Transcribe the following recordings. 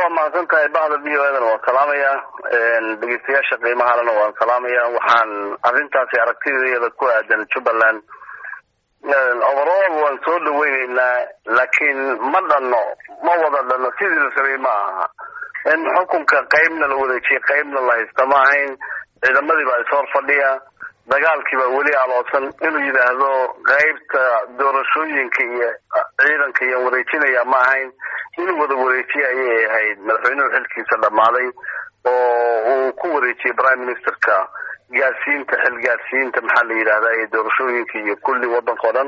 waa mahadsan tahay bahda v o edana waan salaamaya dhegeystayaasha qiimahalena waan salaamaya waxaan arrintaasi aragtideeda ku aadan jubbaland overall waan soo dhaweyneynaa laakiin ma dhano ma wada dhano sidii la rabay ma aha in xukunka qeybna la wareejiyay qeybna la haysta ma ahayn ciidamadii baa ishor fadhiya dagaalkii baa weli aloosan inuu yidhaahdo qeybta doorashooyinka iyo ciidanka iyo wareejinaya ma ahayn inuu wada wareejiye ayay ahayd madaxweynuhu xilkiisa dhammaaday oo uu ku wareejiyey prime ministerka gaarsiinta xil gaarsiinta maxaa la yidhahdaa ee doorashooyinka iyo kulli waddanka o dhan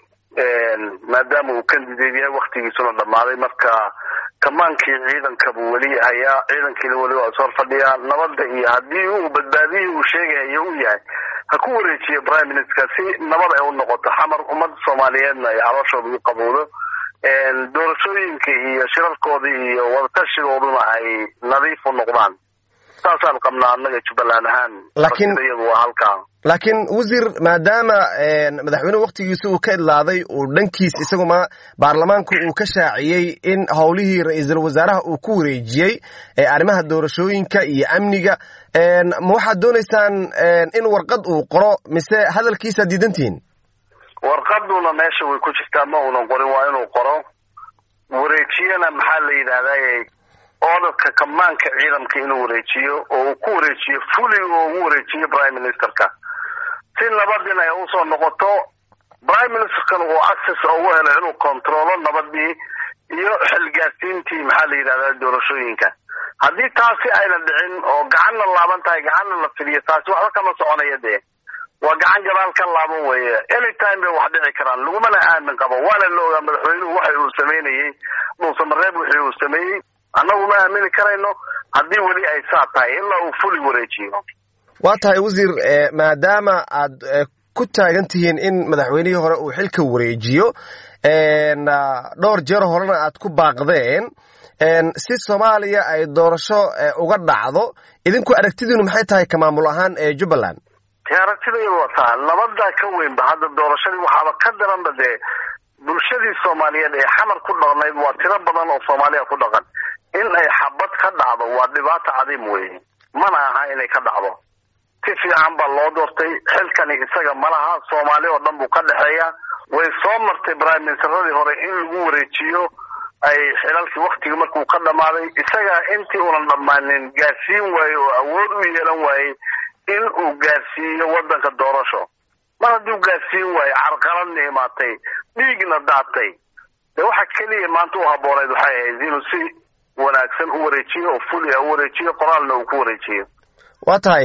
maadaama uu candidate yahay waktigiisuna dhammaaday marka kamaankii ciidanka buu weli hayaa ciidankiina weli waa ishor fadhiyaa nabadda iyo haddii uu badbaadihii uu sheegahayo u yahay ha ku wareejiye prime minister si nabad ay u noqoto xamar ummadda soomaaliyeedna ay calooshooda u qabowdo doorashooyinka iyo shirarkooda iyo wadatashigooduna ay nadiif u noqdaan saasaan qabnaa annaga jubbaland ahaan laakiin iyadu waa halkaa laakiin wasiir maadaama madaxweynuhu waktigiisa uu ka idlaaday uu dhankiis isaguma baarlamaanku uu ka shaaciyey in howlihii ra-iisul wasaaraha uu ku wareejiyey ee arrimaha doorashooyinka iyo amniga ma waxaad doonaysaan in warqad uu qoro mise hadalkiisaad diidantihiin warqaduna meesha way ku jirtaa ma uunan qorin waa inuu qoro wareejiyana maxaa la yidhahdaa orderka kamaanka ciidamka inuu wareejiyo oo uu ku wareejiyo fuli oo ugu wareejiyo prime ministerka si nabadin ay usoo noqoto prime ministerkana uu access ugu helo inuu controlo nabadii iyo xilgaarsiintii maxaa la yidhahdaa doorashooyinka haddii taasi ayna dhicin oo gacanna laaban tahay gacanna la fidiyo taasi waxba kama soconaya dee waa gacan gadaal ka laaban weeye anytime bay wax dhici karaan lagumana aamin qabo waana la ogaa madaxweynuhu waxa uu sameynayey dhuusamareeb wixii uu sameeyey annagu ma aamini karayno haddii weli ay saa tahay ilaa uu fuli wareejiyo waa tahay wasiir maadaama aad ku taagan tihiin in madaxweynihii hore uu xilka wareejiyo dhowr jeer horena aad ku baaqdeen si soomaaliya ay doorasho uga dhacdo idinku aragtidiinu maxay tahay ka maamul ahaan ee jubbaland aragtidayadu waa taa nabadaa ka weynba hadda doorashadii waxaaba ka daranba dee bulshadii soomaaliyeed ee xamar ku dhaqnayd waa tiro badan oo soomaaliya ku dhaqan in ay xabad ka dhacdo waa dhibaato cadiim weye mana aha inay ka dhacdo si fiican baa loo doortay xilkani isaga malaha soomaali oo dhan buu ka dhexeeya way soo martay prime ministeradii hore in lagu wareejiyo ay xilalkii waktigii markuu ka dhammaaday isaga intii unan dhammaanin gaarsiin waaye oo awood u yeelan waayey in uu gaarsiiyo waddanka doorasho mar haddii u gaarsiin waayo carqaladna imaatay dhiigna daatay de waxa keliya maanta u habbooneyd waxay ahayd inuu si wanaagsan u wareejiyo oo fulia u wareejiyo qoraalna uu ku wareejiyo waa tahay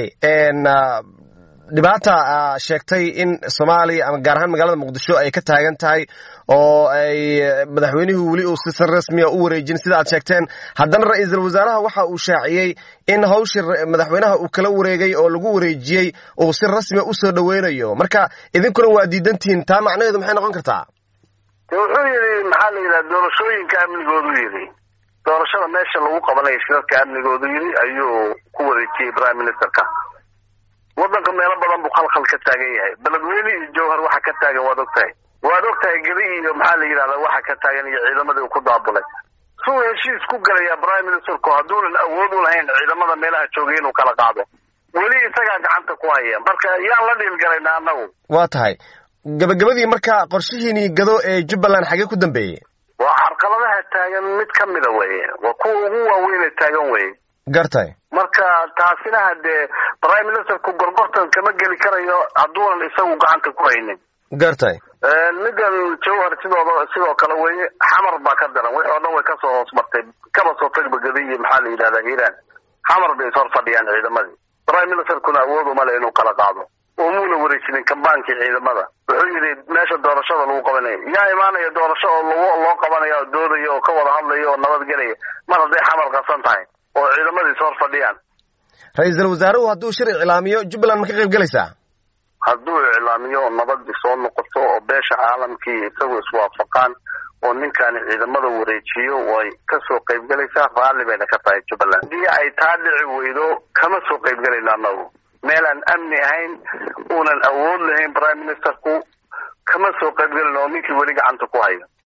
dhibaata sheegtay in soomaaliya ama gaar ahaan magaalada muqdisho ay ka taagan tahay oo ay madaxweynuhu weli uu si rasmiya u wareejin sida aad sheegteen haddana ra-iisul wasaaraha waxa uu shaaciyey in hawshii madaxweynaha uu kala wareegay oo lagu wareejiyey uu si rasmiya usoo dhaweynayo marka idinkuna waa diidantihiin taa macnaheedu maxay noqon kartaa wuxuu yidhi maxaa la yidhaha doorashooyinka amnigoodu yidhi doorashada meesha lagu qabanayo shirarka amnigoodu yidhi ayuu ku wareejiyey prime ministerka waddanka meelo badan buu khalkhal ka taagan yahay beledweyne iyo jowhar waxa ka taagan waad og tahay waad og tahay gedi iyo maxaa la yidhahdaa waxa ka taagan iyo ciidamadii uu ku daabulay suu heshiis ku gelayaa prime ministerku hadduunan awood u lahayn ciidamada meelaha joogay inuu kala qaado weli isagaa gacanta ku haya marka yaan la dhiilgalaynaa annagu waa tahay gabagabadii marka qorshihiinii gado ee jubbaland xagee ku dambeeyey waa carqaladaha taagan mid ka mida weye waa kuwa ugu waaweynee taagan weye gartay marka taasina hadee prime ministerku gorgortan kama geli karayo hadduunan isagu gacanta ku haynin gartay middan jawhar sidooda sidoo kale weye xamar baa ka daran wixii oo dhan way kasoo hoos martay kaba soo tagba gadi iyo maxaa la yidhahdaa hiiraan xamar bay ishor fadhiyaan ciidamadii prime ministerkuna awood uma le inuu kala qaado oo muuna wareejinin kambaankii ciidamada wuxuu yidhi meesha doorashada lagu qabanayo yaa imaanaya doorasho oo lag loo qabanaya oo doodaya oo ka wada hadlaya oo nabadgelaya mar hadday xamar qasan tahay oo ciidamadii ishor fadhiyaan ra-iisul wasaaruhu hadduu shir iclaamiyo jubbaland ma ka qayb gelaysaa hadduu iclaamiyo nabadii soo noqoto oo beesha caalamkii isagu iswaafaqaan oo ninkaani ciidamada wareejiyo way kasoo qaybgelaysaa raalli bayna ka tahay jubbaland haddii ay taa dhici weydo kama soo qaybgelayno annagu meelaan amni ahayn uunan awood lahayn prime ministerku kama soo qaybgelin oo ninkii weli gacanta ku hayo